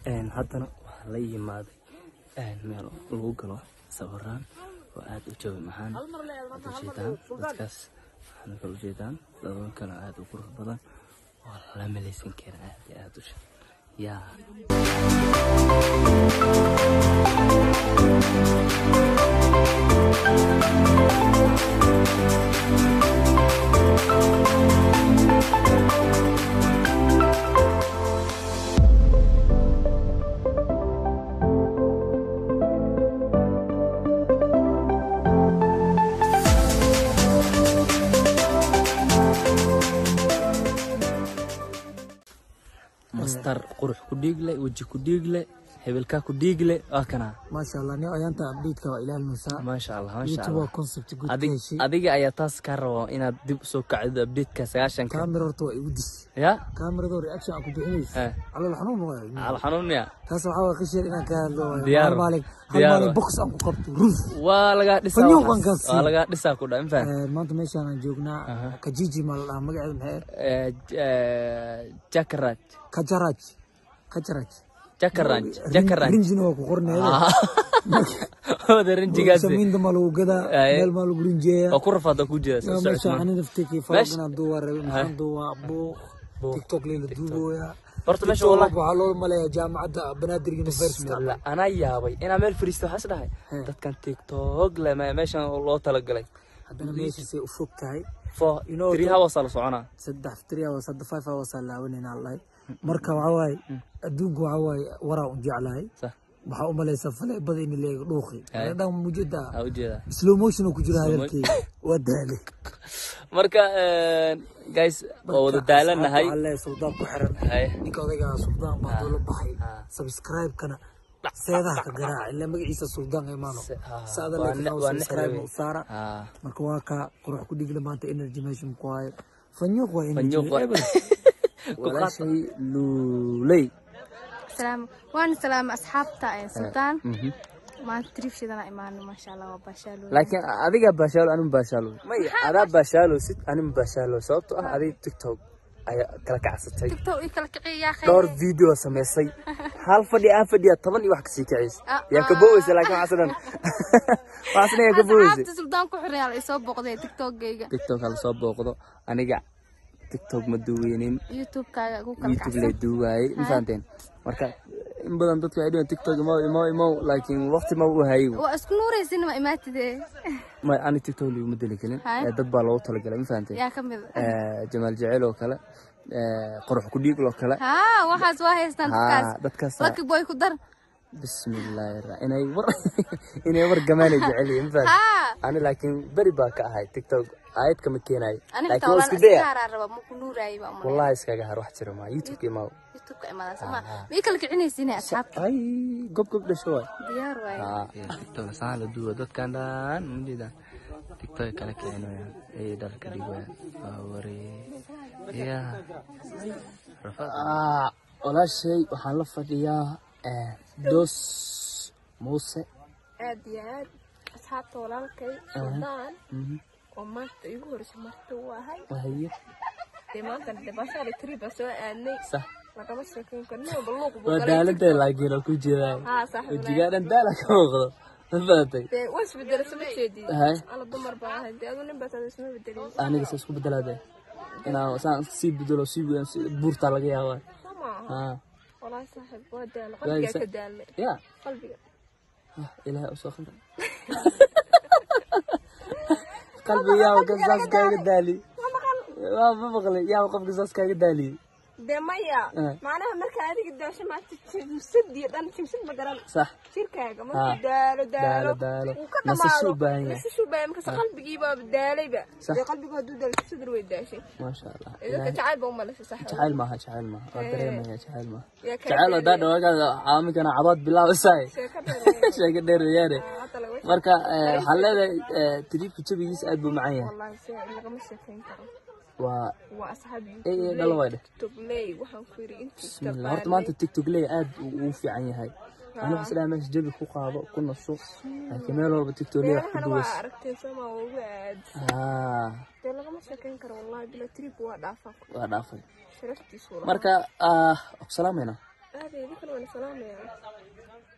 Een, haddana waxaa la yimaaday een, meel lagu galo sawiraan oo aad u jawi maxaan aad ujeedaan dadkaas waxaana kala ujeedaan dadkana aad u qurux badan oo la malaysan kara aad iyo aad u shan yaa mastar qurux ku dhiigle weji ku dhiigle hebelkaa ku dhiigle waa kana maasha allah nin ayaanta update-ka waa ilaalinaysaa maasha allah maasha youtube allah waa concept good ka Adig, heshay adiga ayaa taas kaa rabo inaad dib usoo kacdo updateka sagaashanka kaamira horta waa igu dis ya kaamirada reaction aan ku bixinaysa Eh. calool xanuun waayo al xanuunaya taas waxaa waa qishir inaan ka hadlo waayo Diyaar hal wa. maalin hal Diyaar maalin wa. box aan ku qabto ruf waa lagaa dhisaa Fanyo waxaas. waan gaarsiin. waa lagaa dhisaa ku dha infaan Eh, maanta meeshaan aan joognaa kajiji maa la dhahaa magaceeda maxay ah? jakaraj kajaraj kajaraj jakaranj jakaranj rinjina waa ku qorneeda wada rinjigaasi samiinta maa lagu gadaa Aye. meel maa lagu rinjeeyaa waa ku rafaada ku jira yaa soo meesha socod ani nafteekii falagana duuba rabe maxaan duuba buuq tiktok leela duubooya horta meesha TikTok wallahi waxaa loo maleeyaa jaamacadda banaadir university bismillah anaa yaabay inaa meel fariisto waxaas dhahay dadkan tiktok le me- meeshan loo talagalay haddana meeshaasay u fog tahay for three hours aa la soconaa saddex three hours hadda five hours aa laawanayna lahay marka waxaa waaye adduunka waxaa waaye waraa u jeclahay sax waxaa u malaysaa faleebada in leega dhuuqi dhan mujada aa ujeedaa slow motion oo ku jira hadalkeyga waa daale marka guys waa wada daalanahay alle suldaan ku xiran Haye. ninka odaygaa suldaan baa doola baxay subscribe-kana seedaha ka garaaca ilaa magaciisa suldaan imaano Se- ah, saada waa leekan ne- waa subscribe nexda u saara Ah, marka waa ka qurux ku dhigla maanta energy meeshan ku hayo fanyuuq waa energy fanyuuq waa- eber walaashay luuley salaam waan salaamay asxaabta ee sultaan Mhm. maanta trip shidana imaano maasha allah waa baashaalo laakiin adiga baashaalo anima baashaalo may adaa baashaalo sid anima baashaalo sababtoo ah adiga tiktok ayaa kala kacsatay tiktok ii kala kiciya yaa dhowr video samaysay hal fadhi aan fadhiya toban iyo wax kasii kiciysa Ah, yaa ka booweysa laakiin waxaas dhan waxaas dhan yaa ka booweysa asxaabta sultaan ku xiran yaa la isoo booqday tiktokgayga tiktok hala soo booqdo aniga tiktok ma duweynin youtube-kaaga ku kala youtube lay kacsan duuwaayey ma fahanteen marka in badan dadku waxay dhihan tiktok imow imow imow laakiin waqti ma u hayay waa isku nuuraysin ma imaatidee ma ani tiktok liguma deli kelin Haye. Eh, dad baa loogu talagalay ma fahanteen yaa ka mid Eh, jamaal jecel oo kale eh, qurux ku dhiig oo kale haa waxaas waa haystaan haa dadkaas dadkaas laki boy ku dar bismillaahi ra inay war inay war gamaanay jecel yihiin ma fahanteen haa ani laakiin beri baa ka ahay tiktok aayad kama keenayo ani laakiin xitaa waa walaan isku daya iskaaraa raba ma ku nuuraayo baa umaleyn wallahi iskaga har wax jira maa youtube imaa youtube-ka imadaa soma ma ii kala kicinaysiin asxaabta ay gob gob dhasho waay diyaar waaye tiktok saan la duwa dadkan dhan majeeda tiktok kala kicinoyaan ay dharka dhigoyaan waa waree ya walaashay waxaan la fadhiyaa eh, dos muuse aad iyo aad asxaabta walaalkay suldaan Mhm. oo maanta igu horeysa marti u ahay wahaye dee maanta dabashaali triba soo aadnay sax lagama sheekeyn karo nin walba luuq buu waa galay daalada laakiin oo ku jeedaa haa saaxiib wajigaa dhan daala ka muuqdo ma fahatay dee waa isbedela sama jeedid Haye. alla dumar baa ahay dee adu nin baa tada isma bedelin aniga sa isku bedelaade inaan saan sii bedelo sii weyn si buurtaa laga yaabaa soo maaha haa walaahi saaxiib waa daala Walahi qalbigaa sa- ka daalnay ya qalbiga Ah, ilaahay usoo khamra qalbi yaa ka saas kaaga daali waa ma maqlay yaa qofka saas kaaga daali dee maya Eh. macnaha marka adiga daasho maanta jimsad iyo dhan jimsad ma garan sax jirkaaga Haa. markuu daalo daalo Daalo, daalo. wuu ka Nasasho u dhamaado baahan yahay. nasasho u baahan markaas qalbigiiba daalayba Sax. dee qalbigu hadduu daalo jimsadar way daashay maasha allah dadka ilaahay jacayl ba umalasa sax jacayl maaha jacayl maaha waa dareemaya jacayl maaha yaa kaa jacayl hadaa dhawaagaada caaminkana cabaad bilaabasaay sheeko dheer sheega dheer weeyaane hadda laga marka eh, waxaan leedahay eh, tiriibka jabigiisa aad buu macaan yahay wallahi se lagama sheekayn karo waa waa asxaab Eh, eh, dhalo waay dheh. togley waxaan ku yidhi intii bismillah horta maanta tiktok ley aad uu u fiican yahay aniga isdhaa meesha jabi ku qaado ku naso laakiin meel walba tiktok ley wax ku meelahana duwas waa aragteen sooma waa ugu aad haa dee lagama sheekayn karo wallahi bila trip waa dhaafaa waa dhaafay sharaftiisu marka ah ku salaamayna aadee idinkan waa salaamaya